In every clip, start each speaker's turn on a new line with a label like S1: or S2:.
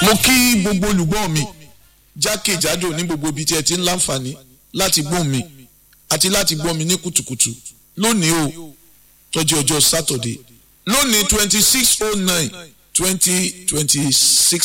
S1: mo kí gbogbo olùgbọ́ mi jákèjádò ní gbogbo ibi tí ẹ ti ń láǹfààní láti gbọ́ mi àti láti gbọ́ mi ní kùtùkùtù lónìí o tọ́jú ọjọ́ sátọ̀dé lónìí twenty six oh nine twenty twenty six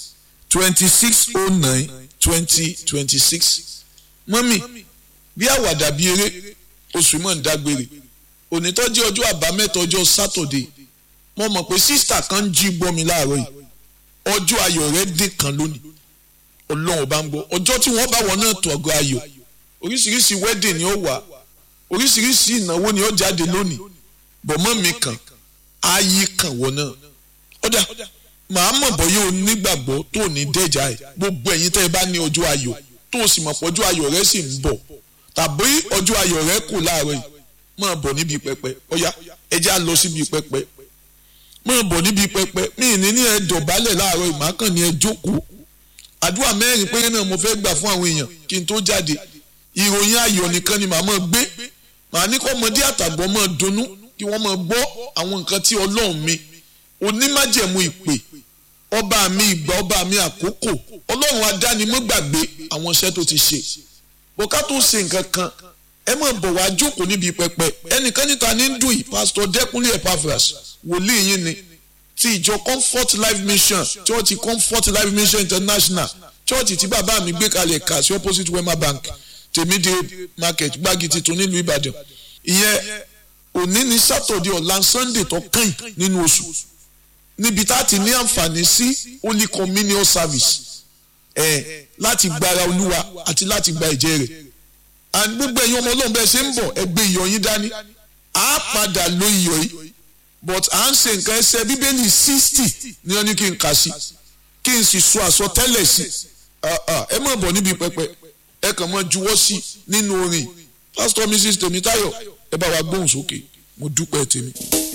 S1: twenty six oh nine twenty twenty six mọ́mì bí àwàdà bí eré oṣù mọ̀ ń dágbére onítọ́jú ọjọ́ àbámẹ́ta ọjọ́ sátọ̀dé mo mọ̀ pé sísítà kan ń jí gbọ́ mi láàárọ̀ yìí ọjọ́ ayọ̀ rẹ̀ dín kan lónìí ọlọ́run bá ń gbọ́ ọjọ́ tí wọ́n bá wọn náà tó ọgọ́ ayọ̀ oríṣiríṣi wedding ni ó wà oríṣiríṣi ìnáwó ni ó jáde lónìí bọ̀mọ́ mi kàn ayé kàn wọ́n náà ọ̀dà màá mọ̀ bọ́yá o nígbàgbọ́ tó ní dẹ́jà ẹ̀ gbogbo ẹ̀yin tẹ́ ẹ bá ní ọjọ́ ayọ̀ tó o sì mọ̀ pọ̀ ọjọ́ ayọ̀ rẹ sì ń bọ̀ tàbí ọjọ́ ayọ̀ rẹ kù láàárọ̀ yìí máa bọ̀ níbi pẹpẹ ọ̀yá ẹ já lọ síbi pẹpẹ máa bọ̀ níbi pẹpẹ mí ní ní ẹ dọ̀bálẹ̀ láàárọ̀ yìí màá kàn ní ẹ jókòó àdúrà mẹ́rin péré náà mo fẹ́ gbà fún àwọn èèyàn kí n tó jáde ìròyìn ayọ̀ nìkan ni màá máa gbé màá ní kọ́ ọmọdé àtàgbọ́ máa dunnú kí wọ́n máa gbọ́ àwọn nǹkan tí ọlọ́run mi onímájẹ̀mú ìpè ọba mi ìgbà ọba mi àkókò ọlọ́run adánimọ́gbàgbé àwọn iṣẹ́ tó ti ṣe bọ́ká tó ṣe nǹkan kan ẹ máa bọ̀ wá jókòó níbi pẹpẹ ẹnìkan níta ní dùn yìí pásítọ̀ dẹ́kunlé epaphras wòlíì yín ni ti ìjọ comfort life mission church comfort life mission international church tí bàbá mi gbé kalẹ̀ kà sí opposite wema bank tèmídé market gbági tuntun nílùú ìbàdàn ìyẹn òní ní sátọ̀dẹ̀ ọ̀la sunday tó kàn nínú oṣù níbi tá a ti ní àǹfààní sí holy communion service ẹ̀ láti gbára olúwa àti láti gba ìjẹ́ rẹ̀ and gbogbo ẹ̀yin ọmọ ọlọ́run bẹ́ẹ̀ ṣe ń bọ̀ ẹgbẹ́ iyọ̀ yín dání á padà lo iyọ̀ yìí but à ń ṣe nǹkan ẹsẹ̀ bíbélì sixty ni wọ́n ní kí n kà sí kí n sì sọ àsọtẹ́lẹ̀ sí ẹ má bọ̀ níbi pẹpẹ ẹ kàn mọ́ juwọ́ sí nínú orin pásítọ̀ mrs tèmítáyọ̀ ẹ bá wa gbóhùn sókè mo dúpẹ́ tèmi.